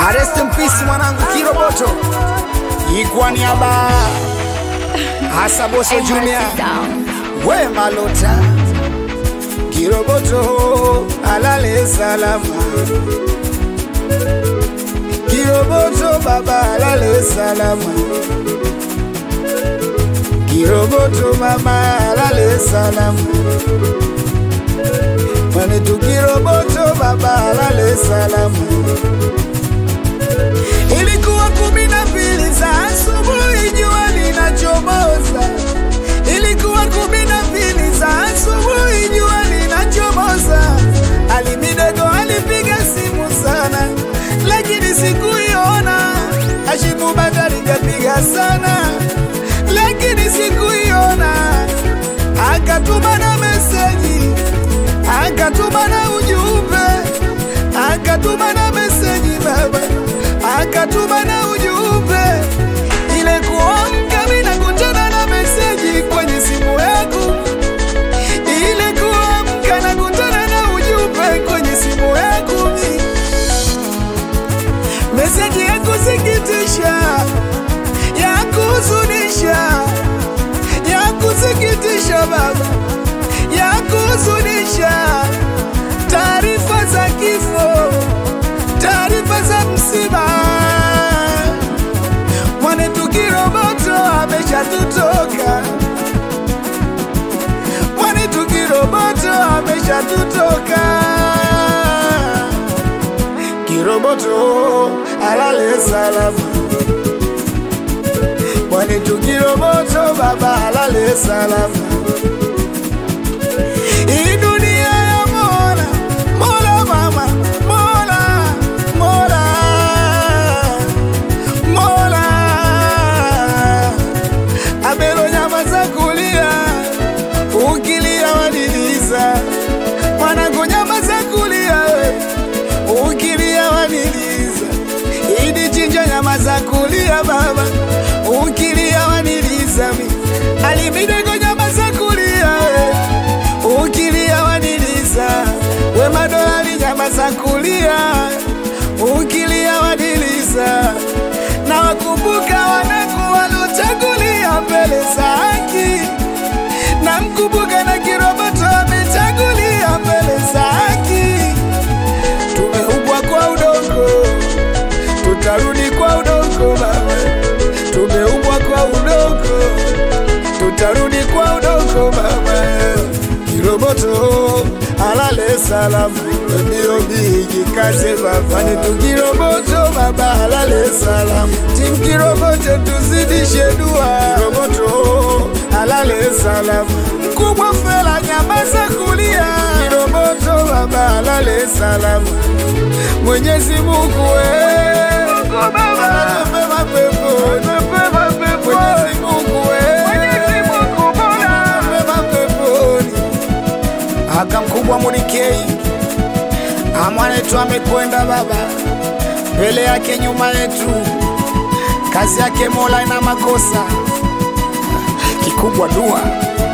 Rest in peace mwanangu Kiroboto, ikwa niaba hasa Boso Junior, we Malota Kiroboto alale salama, Kiroboto baba alale salama, Kiroboto mama alale salama, mwanetu Kiroboto baba alale salama. Ilikuwa kumi na mbili za asubuhi, jua linachomoza. Ilikuwa kumi na mbili za asubuhi, jua linachomoza. Alimidego alipiga simu sana, lakini sikuiona. Ashimu Bakari kapiga sana, lakini sikuiona. Akatuma na meseji, akatuma na ujumbe, akatuma na meseji baba akatuma na ujumbe ile kuamka, mimi nakutana na meseji kwenye simu yangu. Ile kuamka nakutana na ujumbe kwenye simu yangu, meseji ya kusikitisha, ya kuhuzunisha, ya kusikitisha baba, ya kuhuzunisha, taarifa za kifo taarifa za msiba. Mwanetu Kiroboto ameshatutoka, mwanetu Kiroboto ameshatutoka. Kiroboto alale salama, mwanetu Kiroboto baba alale salama. Hii dunia ya Mola, Mola mama, Mola, Mola, Mola. Abelo nyama za kulia, ukilia wadiliza. Mwanangu nyama za kulia, we, ukilia wadiliza. Idi chinja nyama za kulia baba, ukilia waniliza mi. Alimidego nyama za kulia, we, ukilia waniliza. We madolari nyama za kulia, ukilia wadiliza. Na wakumbuka wanangu waliochagulia mbele za haki, na mkumbuka na Kiroboto amechagulia mbele za haki. Tumeumbwa kwa udongo, tutarudi kwa udongo baba. Tumeumbwa kwa udongo, tutarudi kwa udongo baba. Kiroboto alale salamu, ndio bigi kaze baba. Ni Kiroboto baba alale salamu, tim Kiroboto tuzidishe dua. Kiroboto alale salamu, mkubwa fela nyama za kulia. Kiroboto baba alale salamu, Mwenyezi Mungu we atupe mapepo, Mwenyezi Mungu we atupe mapeponi aka mkubwa Munikei amwanetu amekwenda baba, mbele yake nyuma yetu, kazi yake Mola ina makosa kikubwa dua